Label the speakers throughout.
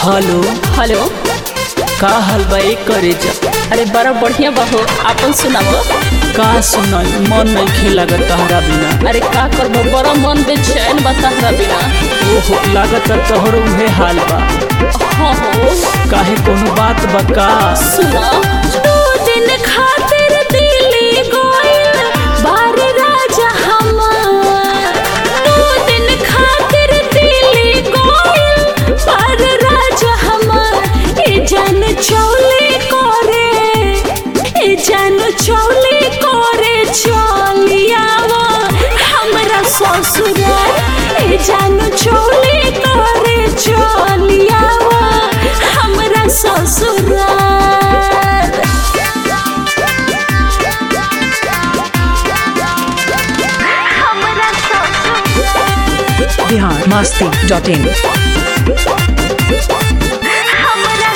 Speaker 1: hello
Speaker 2: hello
Speaker 1: का हाल बा एक करे जा
Speaker 2: अरे बड़ा बढ़िया बा हो आपन सुनाबो
Speaker 1: का सुनाई मन नहीं खे लागत तहरा बिना
Speaker 2: अरे का करबो बड़ा मन बेचैन बा तहरा बिना
Speaker 1: ओहो लागत तोहर उहे हाल बा
Speaker 2: हाँ हो
Speaker 1: काहे कोनो बात बा का
Speaker 2: सुना दो दिन खातिर दिल्ली गइल बार राजा हमार दो दिन खातिर दिल्ली गइल बार राजा हमार ए जान चौले करे ए जान चौले करे चलियावा हमरा ससुराल ए जान चौले करे चलियावा हमरा ससुराल हमरा ससुराल
Speaker 3: बिहार मस्ती डॉट इन
Speaker 2: हमरा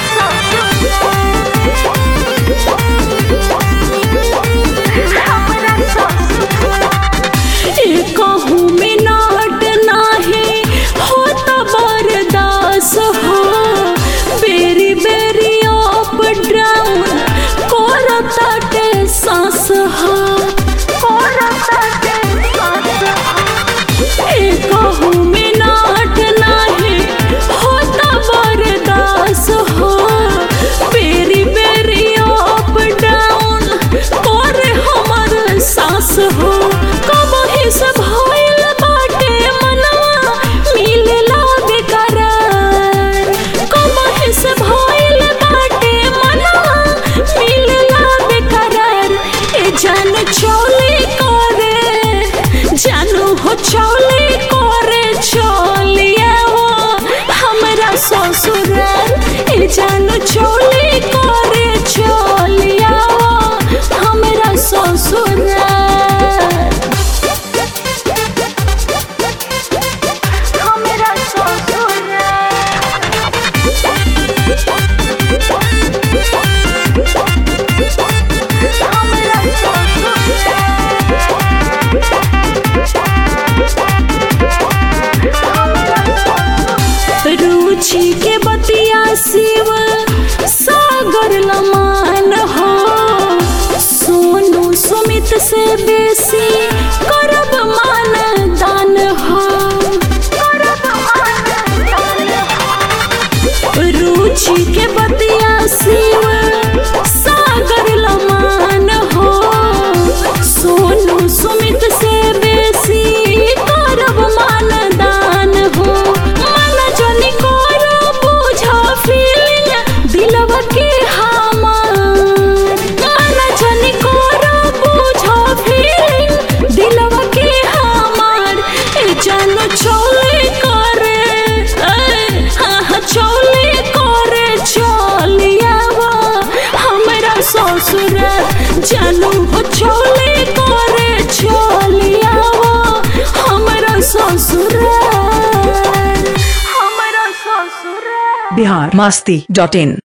Speaker 2: ससुराल कहूँ मिनट नाही होत बर्दास हो बेरी बेरी अप डाउन करताटे सांस हो करताटे सांस हो कहूँ मिनट नाही होता बर्दास हो बेरी बेरी अप डाउन करे हमर सांस हो कब से भइल बाटे मनवा मिलला बेकरार कब से भइल बाटे मनवा मिलला बेकरार ए जान चौले करे जानू हो चौले करे चलिया वो हमरा ससुराल ए जानू चौले करे चलिया वो हमरा ससुराल हमरा ससुराल हमरा रुचि के बतिया शिव सागर लमान हो सोनू सुमित से बेसी करब मान दान हो करब मान दान हो रुचि के बतिया शिव सागर लमान हो सोनू सुमित से बेसी करब मान दान हो मन जनी करो बुझा फीलिंग दिलवा के हमार मन जनी करो बुझा फीलिंग दिलवा के हमार ए जान चोले करे ए, हाँ हाँ चोले करे चलियावा हमरा ससुराल जानू हो चोले करे चलियावा हमरा ससुराल हमरा ससुराल
Speaker 3: बिहार मस्ती डॉट इन